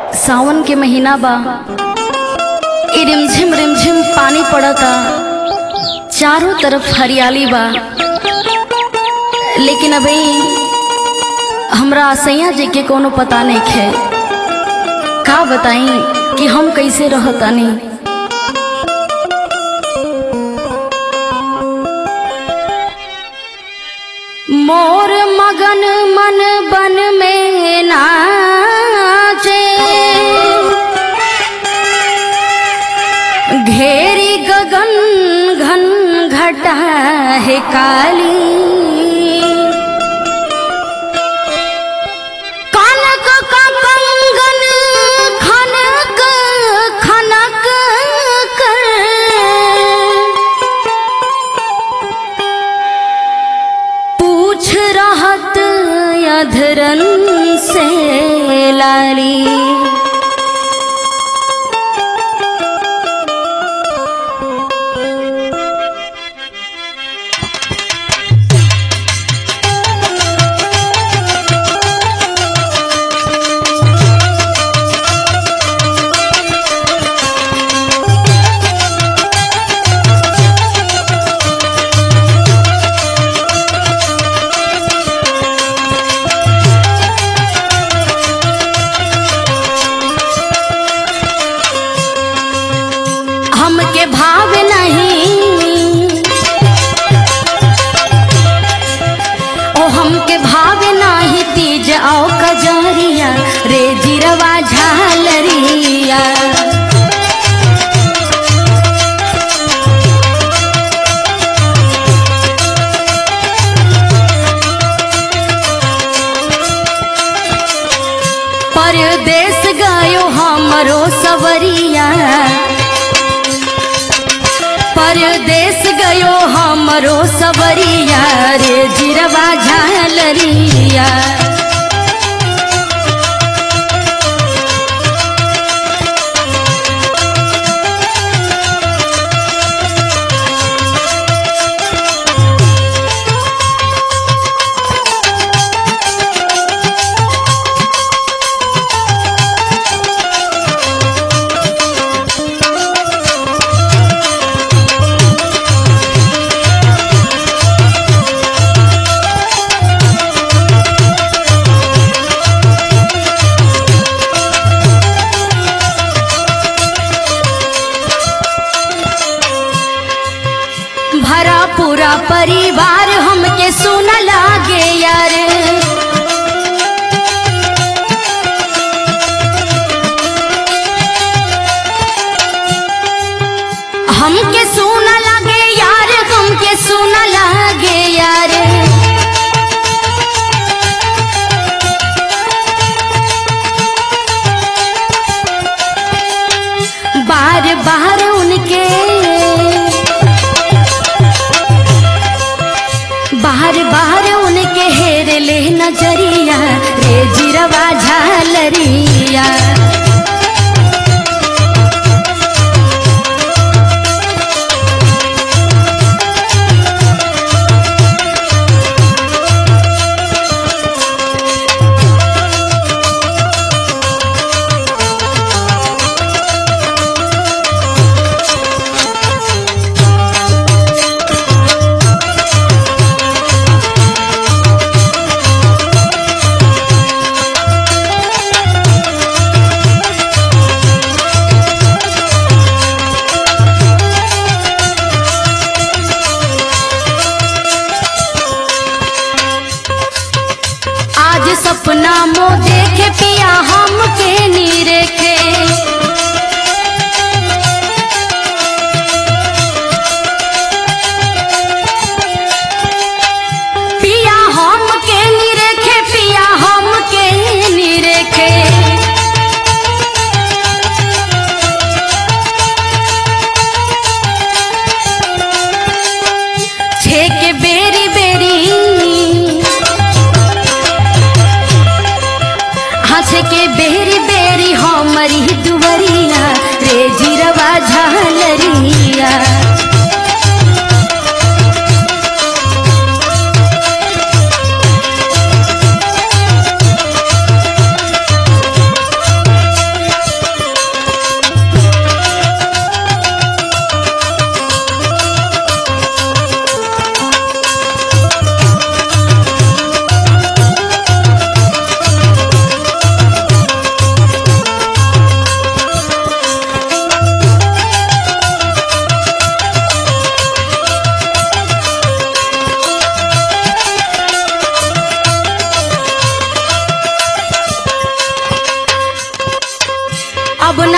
सावन के महीना बा ई रिमझिम रिमझिम पानी पड़ता चारों तरफ हरियाली बा लेकिन अभी हमरा सैया जी के कोनो पता नहीं है का बताई कि हम कैसे रहतानी मोर मगन मन बन में नाचे घेरी गगन घन घटा है काली कनक का कंगन खनक खनक कर पूछ रहत अधरन से लाली हमके भाव नहीं ओ हमके भाव नाही तीज आओ कजरिया रे जिरवा झालरिया परदेश गयो हमरो सवरिया परदेश गयो हमरो सवरिया रे जिरवा झालरिया भरा पूरा परिवार हमके सुन लागे यार हमके सुन लागे यार हमके सुन लागे यार बार बार उनके बाहर बाहर उनके हेर ले नजरिया रे जिरवा झालरिया आज सपना मो देखे पिया हमके नीरेखे पिया हमके नीरेखे पिया हमके नीरेखे छेके बेरी बेरी हंस के बेरी बेरी हमरी दुवरिया रे जिरवा झालरिया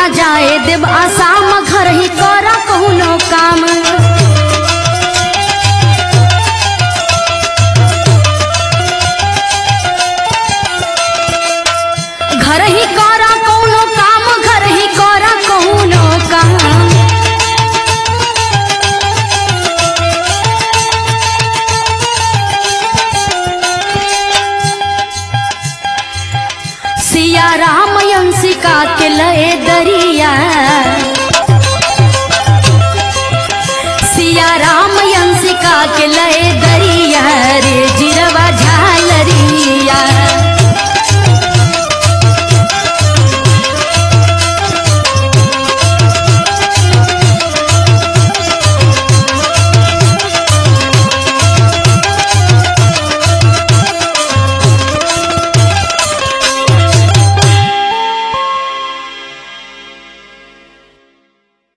न जाए देव आसाम घर ही कर कहुनो काम घर ही कर कहुनो काम घर ही कर कहुनो काम सिया राम यंसिका के लए दरिया सिया राम यंसिका के लए